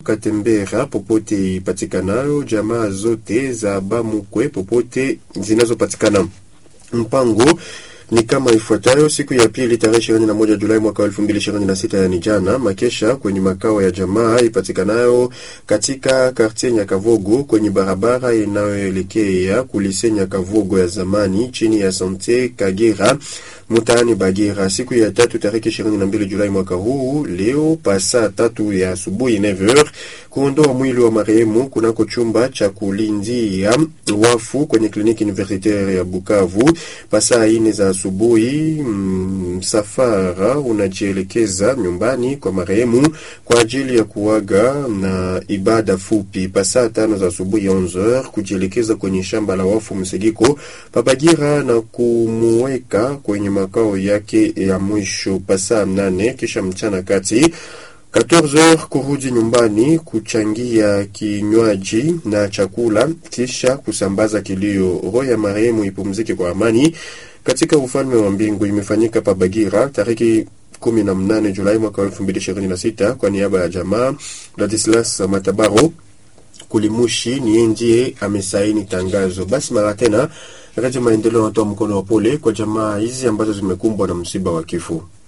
Katembera popote ipatikanayo, jamaa zote za Bamukwe popote zinazopatikana. Mpango ni kama ifuatayo: siku ya pili tarehe ishirini na moja Julai mwaka elfu mbili ishirini na sita yani jana, makesha kwenye makao ya jamaa ipatikanayo katika kartie Nyakavogo kwenye barabara inayoelekea kulise Nyakavogo ya zamani chini ya sante Kagera mtaani Bagira. Siku ya tatu tarehe ishirini na mbili Julai mwaka huu, leo pasa tatu ya asubuhi 9h, kuondoa mwili wa marehemu kunako chumba cha kulindia wafu kwenye kliniki universitaire ya Bukavu pasa ine za asubuhi. Msafara mm, unajielekeza nyumbani kwa marehemu kwa ajili ya kuaga na ibada fupi. Pasa tano za asubuhi 11h kujielekeza kwenye shamba la wafu Msigiko Pabagira na kumuweka kwenye makao yake ya mwisho pasa nane, kisha mchana kati 14h kurudi nyumbani kuchangia kinywaji na chakula, kisha kusambaza kilio. Roho ya marehemu ipumzike kwa amani katika ufalme wa mbingu. Imefanyika pa Bagira tariki 18 Julai mwaka 2026 kwa niaba ya jamaa. Ladislas Matabaro Kulimushi niye ndiye amesaini tangazo. Basi mara tena Radio Maendeleo anatoa mkono wa pole kwa jamaa hizi ambazo zimekumbwa na msiba wa kifo.